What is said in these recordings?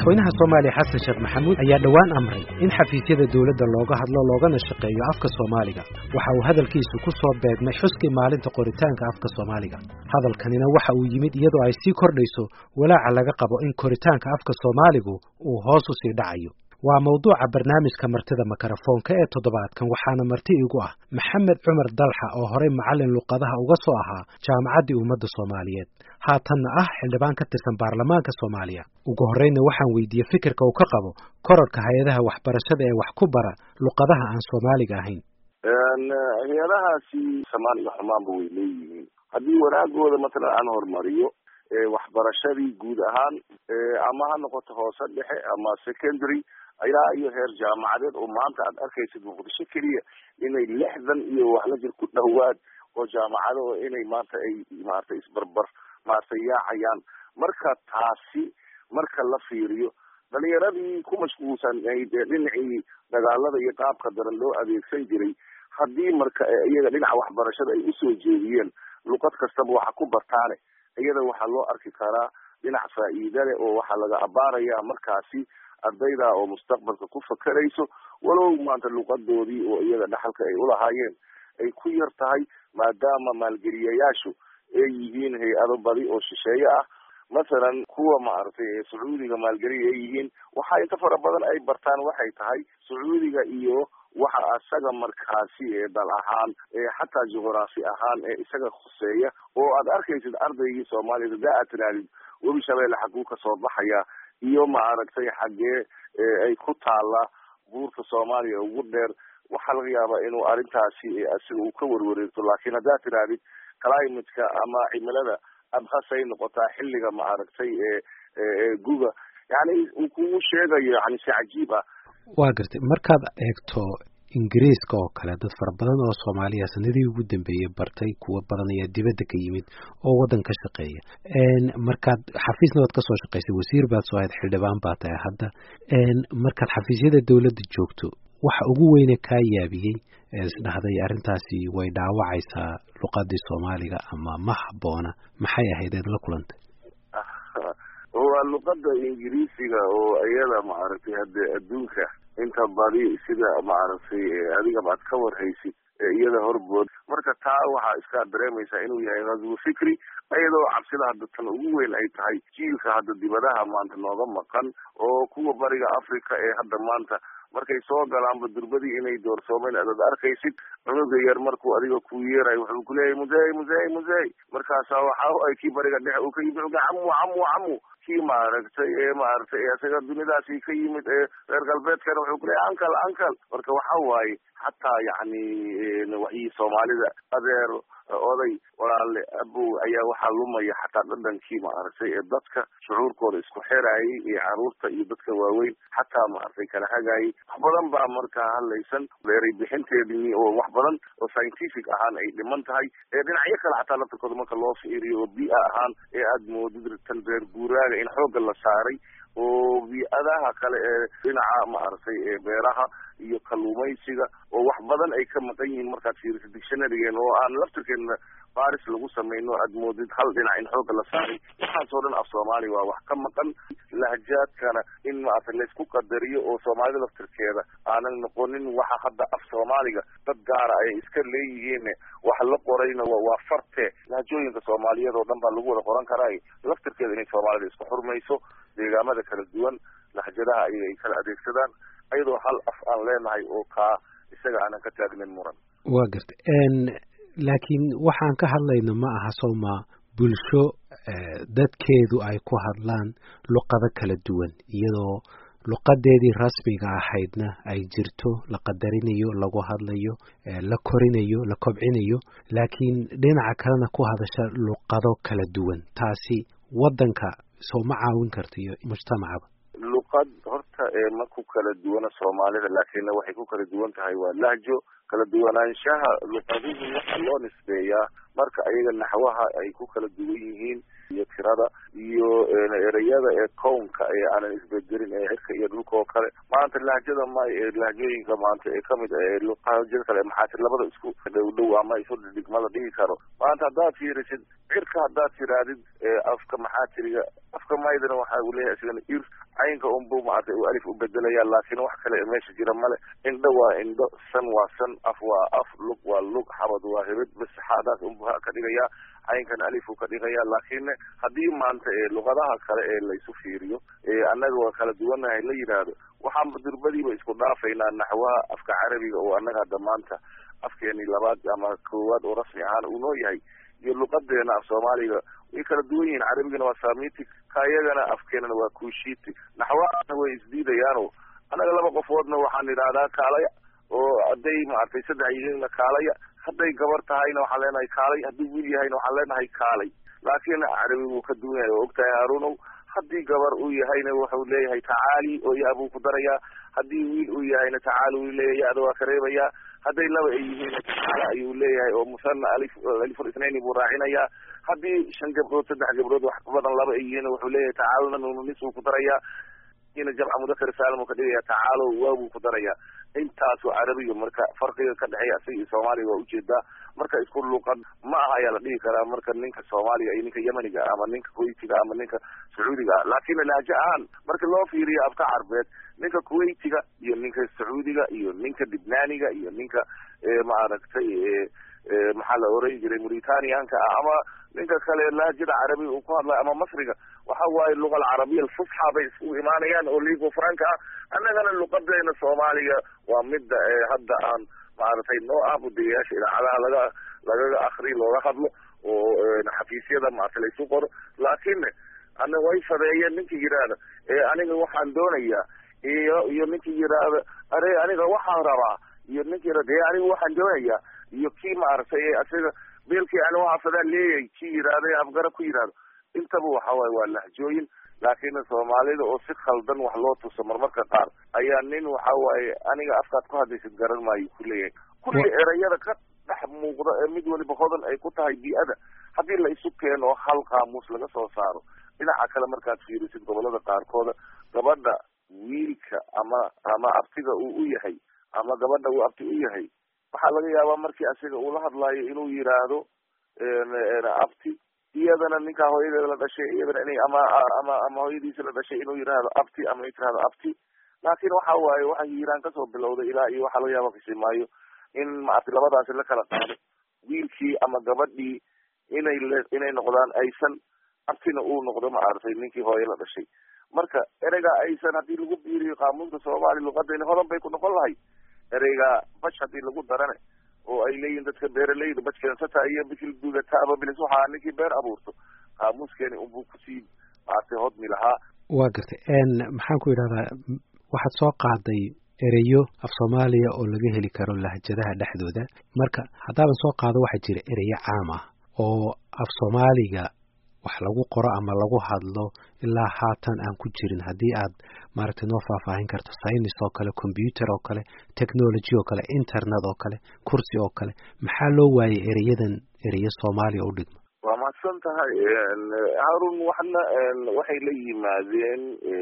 madaxweynaha soomaaliya xasan sheekh maxamuud ayaa dhowaan amray in xafiisyada dowladda looga hadlo loogana shaqeeyo afka soomaaliga waxa uu hadalkiisu ku soo beegmay xuskii maalinta qoritaanka afka soomaaliga hadalkanina waxa uu yimid iyadoo ay sii kordhayso walaaca laga qabo in koritaanka afka soomaaligu uu hoos u sii dhacayo waa mawduuca barnaamijka martida makarafoonka ee toddobaadkan waxaana marti igu ah maxamed cumar dalxa oo horey macallin luqadaha uga soo ahaa jaamacaddii ummadda soomaaliyeed haatanna ah xildhibaan ka tirsan baarlamaanka soomaaliya ugu horreynna waxaan weydiiyey fikirka uu ka qabo korarka hay-adaha waxbarashada ee wax ku bara luqadaha aan soomaaliga ahayn hay-adahaasi samaan iyo xumaanba way leeyihiin haddii wanaagooda matalan aan horumariyo waxbarashadii guud ahaan ama ha noqoto hoose dhexe ama secondary ilaa iyo heer jaamacadeed oo maanta aad arkaysid muqdisho keliya inay lixdan iyo wax la jir ku dhowaad oo jaamacado oo inay maanta ay maaragtay isbarbar maaragtay yaacayaan marka taasi marka la fiiriyo dhalinyaradii ku mashquulsan dhinacii dagaalada iyo qaabka daran loo adeegsan jiray haddii marka iyaga dhinaca waxbarashada ay usoo jeediyeen luqad kastaba waxa ku bartaane iyada waxaa loo arki karaa dhinac faa'iida leh oo waxaa laga abaaraya markaasi ardayda oo mustaqbalka ku fakerayso walow maanta luqadoodii oo iyaga dhaxalka ay ulahaayeen ay ku yar tahay maadaama maalgeliyayaashu ay yihiin hay-ado badi oo shisheeye ah masalan kuwa maaragtay sacuudiga maalgeliya ay yihiin waxa inta fara badan ay bartaan waxay tahay sacuudiga iyo waxa isaga markaasi ee dal ahaan xataa juqraafi ahaan ee isaga khuseeya oo aad arkaysid ardaygii soomaaliyad hadaa aad tirahdid webi shabeelle xaguu kasoo baxaya iyo maaragtay xaggee ay ku taala buurta soomaaliya ugu dheer waxaa laga yaabaa inuu arrintaasi asiga uu ka warwareegto laakiin haddaad tirahdid climateka ama cimilada abhasay noqotaa xilliga maaragtay ee guga yani uu kugu sheegayo yani si cajiib ah waa gartay markaad eegto ingiriiska oo kale dad fara badan oo soomaaliya sanadii ugu dambeeyey bartay kuwo badan ayaa dibadda ka yimid oo waddan ka shaqeeya markaad xafiisna waad kasoo shaqaysay wasiir baad soo ahayd xildhibaan baa tahay hadda markaad xafiisyada dowladda joogto waxa ugu weyne kaa yaabiyey isdhahday arrintaasi way dhaawacaysaa luqadii soomaaliga ama ma habboona maxay ahayd eed la kulantay waa luqada ingiriisiga oo iyada maaragtay hadde adduunka inta badi sida maaragtay adigaba aad ka warhaysid iyada horbood marka taa waxaa iska dareemaysaa inuu yahay ghazwu fikri iyadoo cabsida hadda tan ugu weyn ay tahay jiilka hadda dibadaha maanta nooga maqan oo kuwa bariga africa ee hadda maanta markay soo galaanba durbadii inay doorsoomeen adaad arkaysid cunuga yar markuu adiga ku yeerayo wuxuu kuleeyahay musey musey musey markaasa waxa ay kii bariga dhexe uu ka yimid uga camu camu camu kii maaragtay ee maaragtay isaga dunidaasi ka yimid ee reer galbeedkana wuxuu kuleeyahay ankal ankal marka waxa waaye xataa yacni waxii soomaalida adeer oday walaale abow ayaa waxaa lumaya xataa dhadhankii maaragtay ee dadka shucuurkooda isku xerayay iyo caruurta iyo dadka waaweyn xataa maaragtay kala hagaayay wax badan baa markaa hadlaysan eray bixinteedii oo wax badan oo scientific ahaan ay dhiman tahay ee dhinacyo kale xataa laftarkooda marka loo fiiriyo oo bi-a ahaan ee aada moodid tan reer guuraaga in xoogga la saaray oo bi-adaha kale ee dhinaca maaragtay ee beeraha iyo kalluumaysiga oo wax badan ay ka maqan yihiin markaad fiiriso dictionarygeen oo aan laftirkeena baris lagu samayno aad moodid hal dhinac in xoogga la saaray waxaasoo dhan af soomaaliya waa wax ka maqan lahjaadkana in maaragtay laysku qadariyo oo soomaalida laftirkeeda aanan noqonin waxa hadda af soomaaliga dad gaara ay iska leeyihiin wax la qorayna waa farte lahjooyinka soomaaliyeed oo dhan baa lagu wada qoran karaa laftirkeeda inay soomaalida isku xurmayso deegaamada kala duwan lahjadaha ayaga ay kala adeegsadaan ayadoo hal af aan leenahay oo kaa isaga aanan ka taagnin muran waa garta laakiin waxaan ka hadlayno ma aha sowma bulsho dadkeedu ay ku hadlaan luqado kala duwan iyadoo luqadeedii rasmiga ahaydna ay jirto la qadarinayo lagu hadlayo la korinayo la kobcinayo laakiin dhinaca kalena ku hadasha luqado kala duwan taasi waddanka soo ma caawin karta iyo mujtamacaba luqad horta ma ku kala duwana soomaalida laakiinna waxay ku kala duwan tahay waa lahjo kala duwanaanshaha luqaduhu waxaa loo nisbeeyaa marka ayaga naxwaha ay ku kala duwan yihiin iyo tirada iyo ereyada ee kownka ee aanan isbedelin ee cirka iyo dhulka oo kale maanta lahjada may ee lahjooyinka maanta ee kamid ee lahjada kale maxaatir labada isku dhow dhow ama isu dhigmada dhihi karo maanta haddaad fiirisid cirka haddaad tiraadid afka maxaatiriga afka maydana waxa uu leeyahay isagana ir caynka unbu maaragtay uu alif u bedelaya laakiin wax kale meesha jira male indho waa indho san waa san af waa af lug waa lug xabad waa hebed bas xaadaas unbu ha ka dhigaya caynkan alif uu ka dhigaya laakiin haddii maanta ee luqadaha kale ee laysu fiiriyo annaga waa kala duwanahay la yidhaahdo waxaan durbadiiba isku dhaafaynaa naxwaha afka carabiga oo annaga hadda maanta afkeeni labaad ama koowaad oo rasmi ahaan uu noo yahay iyo luqadeena af soomaaliga way kala duwan yihiin carabigana waa samitic kayagana afkeenana waa kushiti naxwaana way isdiidayaano annaga laba qofoodna waxaan idhahdaa kaalaya oo hadday maaragtay saddex yihiinna kaalaya hadday gabar tahayna waxaan leenahay kaalay haddii wiil yahayna waxaan leenahay kaalay laakiin carabi wuu ka duwan yahay oo ogtahay haarunow haddii gabar uu yahayna wuxuu leeyahay tacaali oo ya buu ku darayaa haddii wiil uu yahayna tacaali uu leeyahay ya-da waa ka reebayaa hadday laba ay yihiinna tacaala ayuu leeyahay oo musana alif aliful isnaini buu raacinayaa haddii shan gabdhood saddex gabdhood wax badan laba ay yihiin wuxuu leeyahay tacaaluna nununis buu ku darayaa ina jamca mudakar saalim uu ka dhigaya tacaalo waa buu ku darayaa intaasu carabiga marka farqiga ka dhexeeya isaga iyo soomaaliga waa ujeedaa marka isku luqad ma aha ayaa la dhihi karaa marka ninka soomaaliga iyo ninka yemeniga ama ninka kuwaitiga ama ninka sacuudiga ah laakiin lahjo ahaan marka loo fiiriyo afka carbeed ninka kuwaitiga iyo ninka sacuudiga iyo ninka libnaaniga iyo ninka maaragtay maxaa la oran jiray mauritanianka ah ama ninka kale lahjada carabiga uu ku hadlayo ama masriga waxa waaye luga alcarabiya alfusxa bay isku imaanayaan oo ligo franka ah annagana luqadeena soomaaliga waa midda hadda aan maaragtay noo ah budayaasha idaacadaha laga lagaga akri looga hadlo oo xafiisyada maarata laysu qoro laakiin ana way fadeeyeen ninkii yidhaahda aniga waxaan doonayaa iyo iyo ninkii yidhaahda are aniga waxaan rabaa iyo ninkii yidhahda e aniga waxaan doonayaa iyo kii maaragtay asiga beelkii ani waxaa fadaan leeyahay kii yidhaahda afgara ku yidhahdo intaba waxa waaye waa lahjooyin laakiin soomaalida oo si khaldan wax loo tuso marmarka qaar ayaa nin waxa waaye aniga afkaad ku hadlaysid garan maayo ku leeyahay kulli erayada ka dhex muuqda ee mid waliba hodan ay ku tahay bii-ada haddii la isu keeno oo hal qaamuus laga soo saaro dhinaca kale markaad fiirisid gobolada qaarkooda gabadha wiilka ama ama abtiga uu u yahay ama gabadha uu abti u yahay waxaa laga yaabaa markii asiga uu la hadlaayo inuu yidhaahdo abti iyadana ninkaa hooyadeeda la dhashay iyadana inay ama ama ama hooyadiisa la dhashay inuu yidhaahdo abti ama ay tirahdo abti laakiin waxa waaye waxay hiiraan kasoo bilowday ilaa iyo waxaa laga yaaba kisimaayo in maaragtay labadaasi la kala qaado wiilkii ama gabadhii inay le inay noqdaan aysan abtina uu noqdo maaragtay ninkii hooye la dhashay marka ereyga aysan haddii lagu biiriyo qaamuunka soomaaliya luqadayna hodan bay ku noqon lahay ereyga bash haddii lagu darane oo ay leeyihin dadka beeraleyda bajkeensata iyo bikil dugataaba bilis waxaa ninkii beer abuurto qaamuuskeeni unbuu kusii maaragtay hodmi lahaa waa gartay maxaan ku idhahdaa waxaad soo qaaday ereyo af soomaaliya oo laga heli karo lahjadaha dhexdooda marka haddaaban soo qaado waxaa jira ereyo caam ah oo af soomaaliga wax lagu qoro ama lagu hadlo ilaa haatan aan ku jirin haddii aad maaragtay noo faahfaahin karto synis oo kale combyuter oo kale technology oo kale internet oo kale kursi oo kale maxaa loo waayay ereyadan ereyo soomaaliya u dhigma waa mahadsan tahay harun waxna waxay la yimaadeen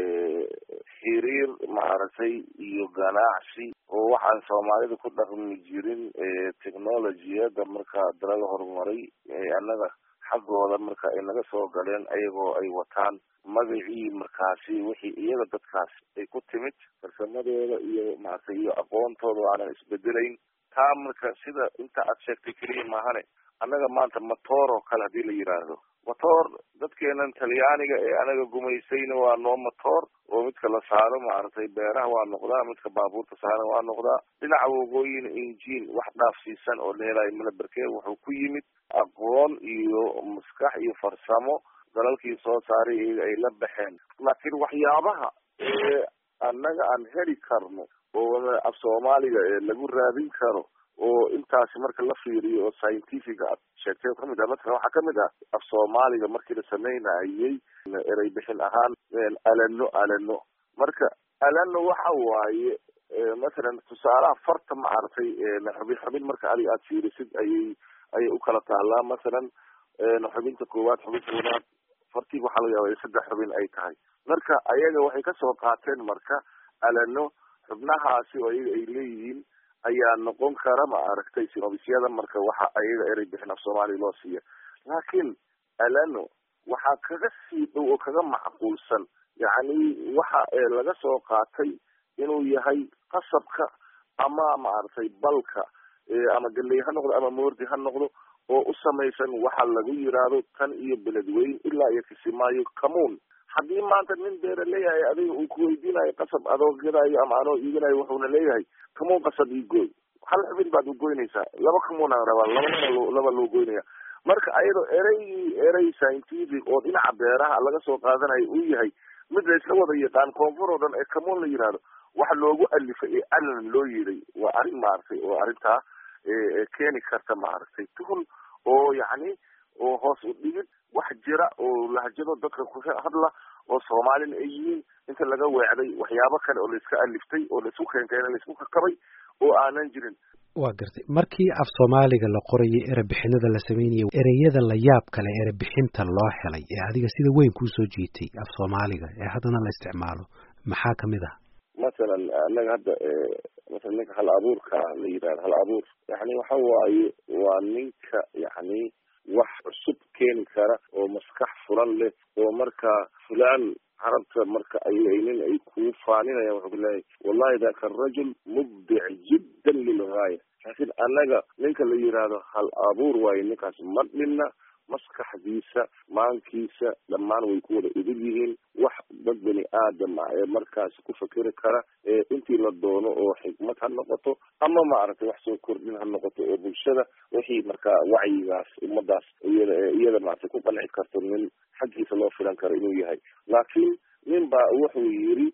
xiriir maaragtay iyo ganacsi oo waxaan soomaalida ku dhaqmi jirin technologiyada marka dalal horumaray annaga xaggooda marka ay naga soo galeen ayagoo ay wataan magacii markaasi wixii iyaga dadkaas ay ku timid farsamadooda iyo maaragtay iyo aqoontooda aanan isbedelayn taa marka sida inta aad sheegtay keliya maahane annaga maanta matoor oo kale hadii la yidhaahdo matoor dadkeenan talyaaniga ee anaga gumaysayna waa noo matoor oo midka la saaro maaragtay beeraha waa noqdaa midka baabuurta saaran waa noqdaa dhinaca waqooyina injiin wax dhaafsiisan oo leelayo malaberkee wuxuu ku yimid aqoon iyo maskax iyo farsamo dalalkii soo saaray iyaga ay la baxeen laakiin waxyaabaha ee annaga aan heli karno oo af soomaaliga ee lagu raadin karo oo intaasi marka la fiiriyo oo scientifica ad sheegtay kamid ah masalan waxaa kamid ah af soomaaliga markii la sameynayay erey bixin ahaan alano alano marka alano waxa waaye masalan tusaalaha farta maaragtay xubin xubin marka adig aad fiirisid ayay ayay ukala taalaa masalan xubinta koowaad xubinta wanaad fartiga waxaa laga yaaba saddex xubin ay tahay marka ayaga waxay kasoo qaateen marka alano xubnahaasi oo ayaga ay leeyihiin ayaa noqon kara ma aragtay sinobisyada marka waxa ayaga erey bixin af soomaaliya loo siiya laakiin alano waxaa kaga sii dhow oo kaga macquulsan yacni waxa laga soo qaatay inuu yahay qasabka ama maaragtay balka ama galey ha noqdo ama moordi ha noqdo oo u samaysan waxa lagu yiraahdo tan iyo beledweyn ilaa iyo kisimaayo kamuun haddii maanta nin beera leeyahay adiga uu kuweydiinayo qasab adoo gadaayo ama anoo iiganayo wuxuuna leeyahay kamuun qasab ii gooy hal xubin baad u goynaysaa laba kamuun aan rabaa laba loo laba loo goynaya marka ayadoo ereygii erey scientific oo dhinaca beeraha laga soo qaadanayo uu yahay mid la isla wada yaqaan koonfur oo dhan ee kamuun la yihahdo waxa loogu alifay ee alan loo yiray waa arrin maaragtay oo arrintaa keeni karta maaragtay tuhun oo yacni oo hoos u dhigid wax jira oo lahjado dadka ku hadla oo soomaalina ay yihiin inta laga weecday waxyaabo kale oo laiska aliftay oo laisku keenkeena laisku kakabay oo aanan jirin waa gartay markii af soomaaliga la qorayay erebixinada la sameynayay ereyada la yaab kale erebixinta loo helay ee adiga sida weyn kuusoo jiitay af soomaaliga ee haddana la isticmaalo maxaa kamid ah masalan anaga hadda masalan ninka hal abuurka la yidhahdo hal abuur yani waxa waaye waa ninka yani wax cusub keeni kara oo maskax furan leh oo marka fulaan carabta marka aynin ay kuu faaninayaan wuxuu kuleeyahay wallahi daka arajul mubdic jiddan lilgaaya laakiin annaga ninka la yidhaahdo hal abuur waayo ninkaas ma dhinna maskaxdiisa maankiisa dhammaan way ku wada idil yihiin wax dad bani aadam ah ee markaasi ku fakeri kara ee intii la doono oo xikmad ha noqoto ama maaragtay wax soo kordhin ha noqoto oo bulshada wixii markaa wacyigaas ummadaas iyada iyada maaragtay ku qanci karto nin xaggiisa loo filan karo inuu yahay laakiin nin baa wuxuu yiri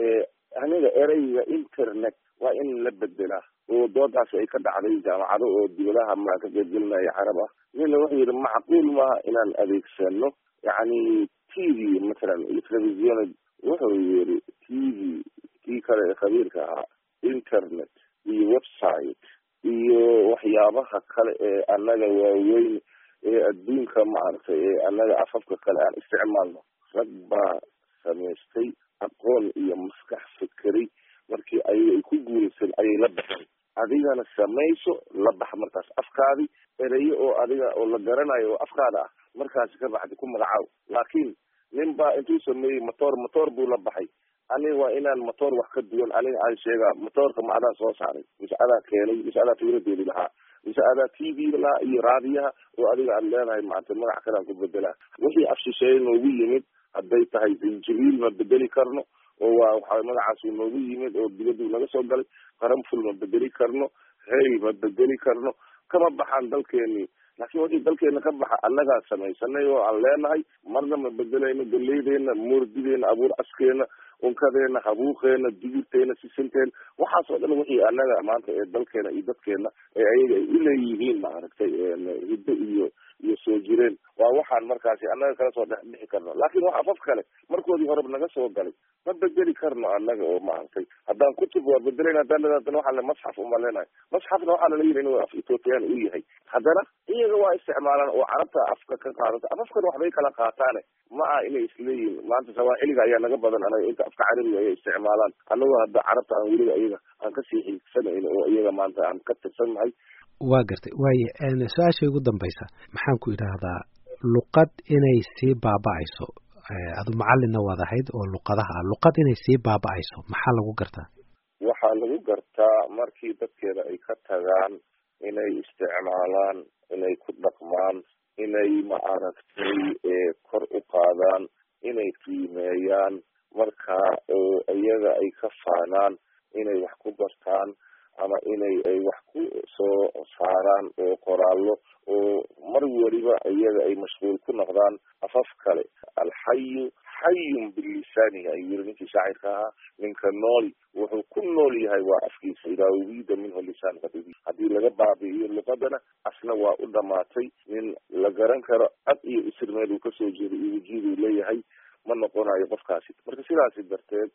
aniga ereyga internet waa in la bedelaa oo doodaasi ay ka dhacday jaamacado oo dibadaha ma ka qeybgelinaya carab ah nina wuxuu yihi macquul maaha inaan adeegsano yacni t v masalan iyo television wuxuu yihi t v kii kale ee khabiirka ahaa internet iyo website iyo waxyaabaha kale ee annaga waaweyn ee adduunka maaragtay ee annaga afafka kale aan isticmaalno rag baa samaystay aqoon iyo maskax fikeri markii ayaga ay ku guulaysan ayay la baxeen adigana samayso la bax markaas afkaadi ereyo oo adiga oo la garanayo oo afkaada ah markaasi ka baxdi ku magacaaw laakiin nin baa intuu sameeyey motor motor buu la baxay aniga waa inaan motor wax ka duwan aniga aan sheegaa motorka ma adaa soo saaray mise adaa keenay mise adaa fikradeedi lahaa mise adaa t v lahaa iyo raadiyaha oo adiga aad leedahay maanta magac kalean ku bedelaa wixii afshisheeye noogu yimid hadday tahay zinjibiil ma bedeli karno oo waa waxa magacaasu noogu yimid oo dibaduu naga soo galay qaranful ma bedeli karno hey ma bedeli karno kama baxaan dalkeenii laakiin wixii dalkeena ka baxa annagaa samaysanay oo aan leenahay marna ma bedelayno galeydeena moordideena abuur askeena unkadeena habuuqeena digirteena sisinteena waxaas oo dhan wixii annaga maanta ee dalkeena iyo dadkeena ee ayaga ay uleeyihiin maaragtay hiddo iyo iyo soo jireen waa waxaan markaasi annaga kala soo dhex bixi karno laakiin wax afaf kale markoodii horeba naga soo galay ma bedeli karno annaga oo maaragtay haddaan kutub waa bedelayn haddaan haddana waxaa le masxaf uma leenahay masxafna waxaa lala yiri inuu af ethoopiyan u yahay haddana iyaga waa isticmaalaan oo carabta afka ka qaadata afafkan waxbay kala qaataane ma aha inay isleeyihin maanta sawaaxiliga ayaa naga badan anaga inta afka carabiga ayay isticmaalaan annagoo hadda carabta aan weliba iyaga aan kasii xiigsanayn oo iyaga maanta aan ka tirsan nahay waa gartay waaye su-aasha ugu dambaysa maxaan ku idhaahdaa luqad inay sii baaba-ayso adu macallinna waad ahayd oo luqadaha ah luqad inay sii baaba-ayso maxaa lagu gartaa waxaa lagu gartaa markii dadkeeda ay ka tagaan inay isticmaalaan inay ku dhaqmaan inay maaragtay kor u qaadaan inay qiimeeyaan marka oo iyaga ay ka faanaan inay wax ku bartaan ama inay ay wax ku soo saaraan oo qoraallo oo mar weliba iyaga ay mashquul ku noqdaan afaf kale alxayu xayun bilisaanihi ayuu yiri ninkii shaacirka ahaa ninka nool wuxuu ku nool yahay waa afkiisa idaa ubiida minhu lisaan qadibi haddii laga baabi'iyo luqadana asna waa u dhamaatay nin la garan karo cad iyo isir meel uu kasoo jeeday iyo wujuuduu leeyahay ma noqonayo qofkaasi marka sidaasi darteed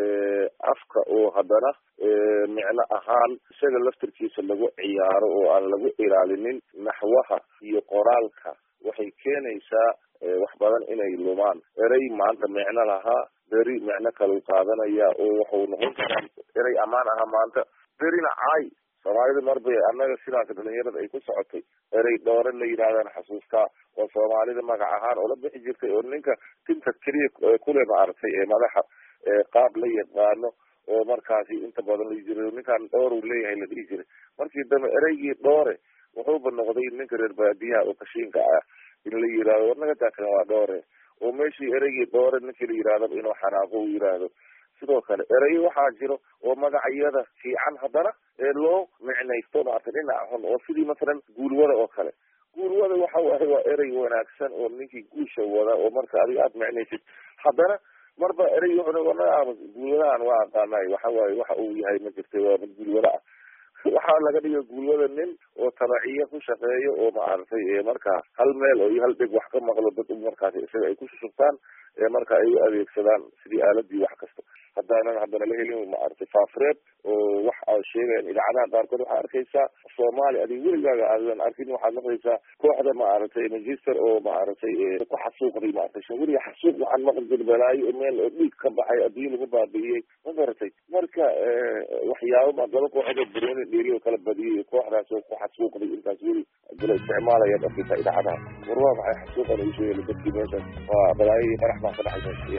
afka oo haddana micno ahaan isaga laftarkiisa lagu ciyaaro oo aan lagu ilaalinin naxwaha iyo qoraalka waxay keenaysaa wax badan inay lumaan erey maanta micno lahaa beri micno kalau qaadanaya oo wuxuu noqon karaa erey ammaan aha maanta berina caay soomaalida marbay annaga sidaas dhalinyarada ay ku socotay erey dhoore la yidhahdaan xasuustaa oo soomaalida magac ahaan oo la bixi jirtay oo ninka tinta keliya kule maaragtay ee madaxa qaab la yaqaano oo markaasi inta badan la jira ninkan dhoor uu leeyahay la dhihi jiray markii dambe ereygii dhoore wuxuuba noqday ninka reer baadiyaha oo kashiinka ah in la yidhahdo warnaga taakan waa dhoore oo meeshii ereygii dhoore ninkii la yidhahdaba inuu xanaaqo u yidhaahdo sidoo kale ereyo waxaa jiro oo magacyada fiican haddana ee loo micnaysto maarata dhinaca xun oo sidii masalan guulwada oo kale guulwada waxa waaye waa erey wanaagsan oo ninkii guusha wada oo marka adiga aada micnaysid haddana marba erey guulwadahan waa aqaanay waxa waaye waxa uu yahay ma jirta waa mid guulwada ah waxaa laga dhiga guulwada nin oo tabaciye ku shaqeeyo oo maaragtay markaa hal meel oo iyo hal dhig wax ka maqlo dad markaasi isaga ay ku shushubtaan marka ay u adeegsadaan sidii aaladii wax kasta haddaanan haddana la helin maaragtay faafreed oo wax a sheegayan idaacadaha qaarkood waxaa arkaysaa soomaali adig weligaaga aadan arkin waxaad maqlaysaa kooxda maaragtay manchester oo maaragtay ku xasuuqday maaragtay weliga xasuuq waxaan maqli jir balaayo oo meel oo dhiig ka baxay adduun lagu baabi'iyey ma garatay marka waxyaabo ma laba kooxood oo barooni dheeli oo kala badiyay kooxdaas oo ku xasuuqday intaas weli dala isticmaalaya arkaysaa idaacadaha war waa maxay xasuuqan ay sheegay dadkii meeshan waa balaayo iyo qarax baa ka dhexaysa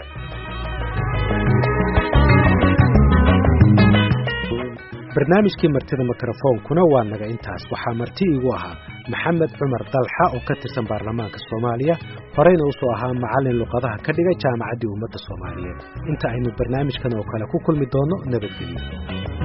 barnaamijkii martida mikrofoonkuna waa naga intaas waxaa marti iigu ahaa maxamed cumar dalxa oo ka tirsan baarlamaanka soomaaliya horeyna usoo ahaa macallin luqadaha ka dhigay jaamacaddii ummadda soomaaliyeed inta aynu barnaamijkan oo kale ku kulmi doonno nabadgelyo